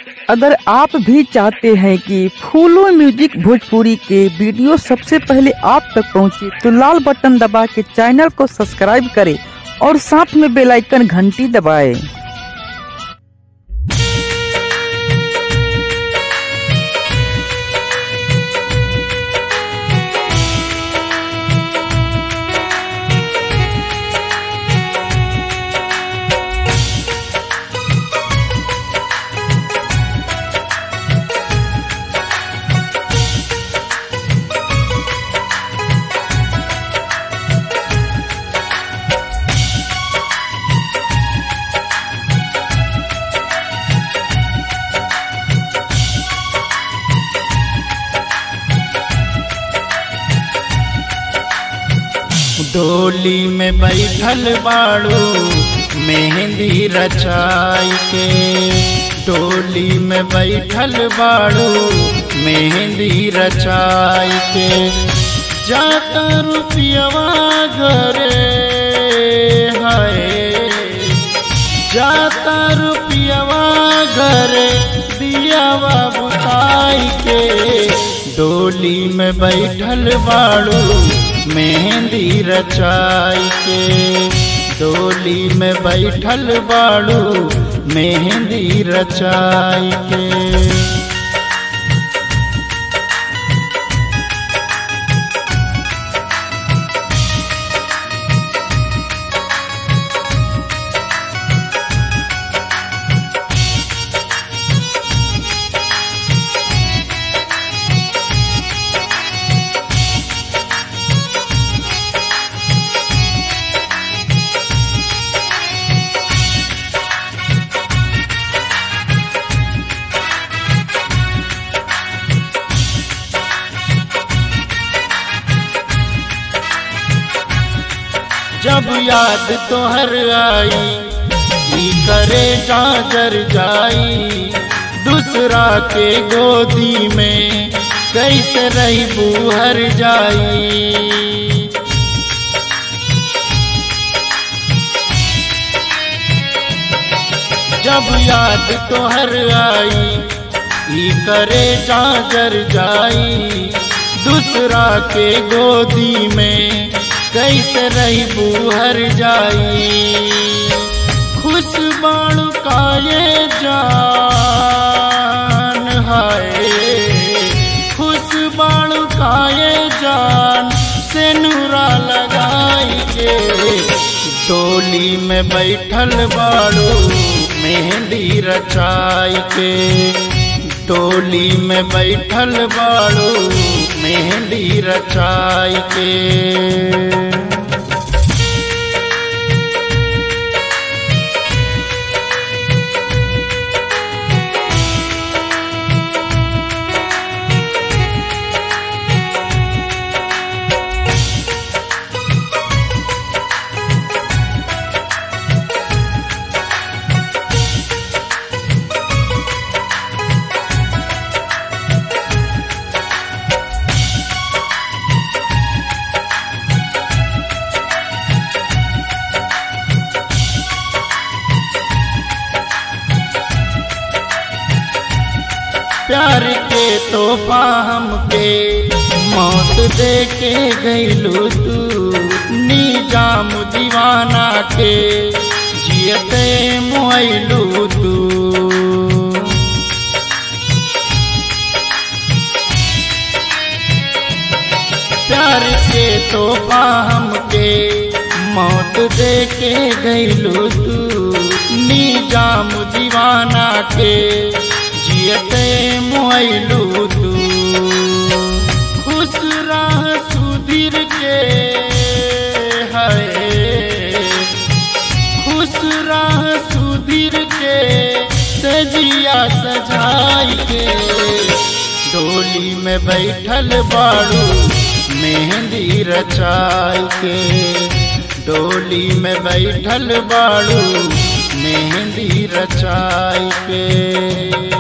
अगर आप भी चाहते हैं कि फूलो म्यूजिक भोजपुरी के वीडियो सबसे पहले आप तक पहुंचे तो लाल बटन दबा के चैनल को सब्सक्राइब करें और साथ में बेल आइकन घंटी दबाएं। डोली में बैठल बाड़ू मेहंदी रचाई के डोली में बैठल बाड़ू मेहंदी रचाई के जाता रुपयवा घरे है जाता रुपयवा घरे दियावा बुताई के डोली में बैठल बाड़ू मेहंदी रचाई के डोली में बैठल बाड़ू मेहंदी रचाई के जब याद तोहर आई ई करे जाजर जाई दूसरा के गोदी में कैसे रही बुहर जाई जब याद तोहर आई ई करे जाजर जाई दूसरा के गोदी में कैसे रही बुहर जाई खुश बाणु का ये जान है खुश बाणु का ये जान से नूरा लगाई के डोली में बैठल बाड़ू मेहंदी रचाई के टोली में बैठल बाड़ू मेहंदी रचाई के प्यार के तोहफा हमके मौत दे के गईलू तू निजाम दीवाना के जियते मोइलू तू प्यार के तोहफा हमके मौत दे के गईलू तू निजाम दीवाना के जियते मोइलू तू खुश रह सुधीर के है खुश रह सुधीर के सजिया सजाई के डोली में बैठल बाड़ू मेहंदी रचाई के डोली में बैठल बाड़ू मेहंदी रचाई के